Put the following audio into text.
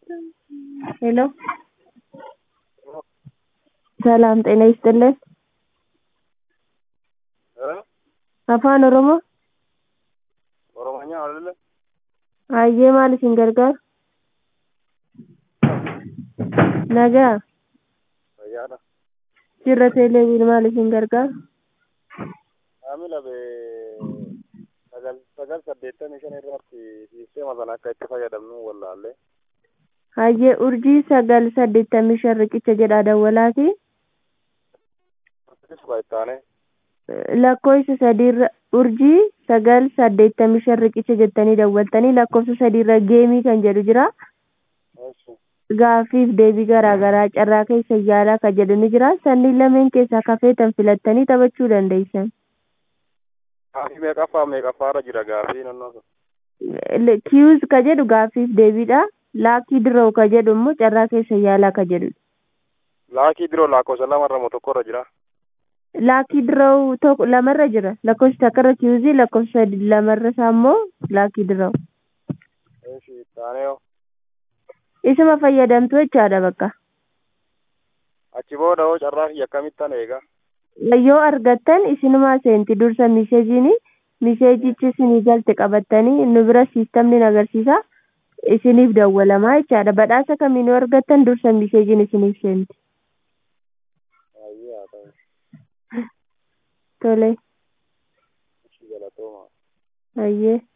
ሄሎ ሰላም ጤና ይስጥልን afaan oromoo Oromonya አይደለ? hayyee maal isin gargaaru nagaa Fayyaadha. jirra teeleeviin maal isin gargaaru Maamila be sagal sagal saddeettamii shan irratti sisteema sana akka itti fayyadamnu wallaalle. hayyee urjii sagal saddeettamii shan riqicha jedhaa dawwalaati Suqa ittaane lakkoofsa sadiirra urjii sagal saddeettamii shan riqicha jettanii dawwaltanii lakkoofsa sadiirra geemii kan jedhu jira gaaffiif deebii garaa garaa carraa keessa yaalaa kan jedhu ni jira sanniin lameen keessaa kafeetan filattanii taphachuu dandeessan Gaafii meeqaffaa meeqaffaarra jira gaafii naannoo sun. kiyuuz ka jedhu gaaffiif deebiidha laakii diroo ka jedhu immoo carraa keessa yaalaa ka jedhudha Laakii biroo lakkoofsa lamarra moo tokkorra jira. laakii diroo tokko lamarra jira lakkoofsa takkarra kiyuuzii lakkoofsa lamarra isaa immoo laakii diroo Eeshi ittaane yoo. isuma fayyadamtu jechaadha bakka Achi booda hoo carraa kiyya akkamittan eega. yoo argattan isinumaa seenti dursa miseejiin miseejichi isinii galte qabattanii nu bira siistamni agarsiisa isiniif dawwalamaa jechaadha badhaasa kamiin yoo argattan dursa miseejiin isiniif seenti Hayyee haa ta'u. tole Ishii galatooma. hayyee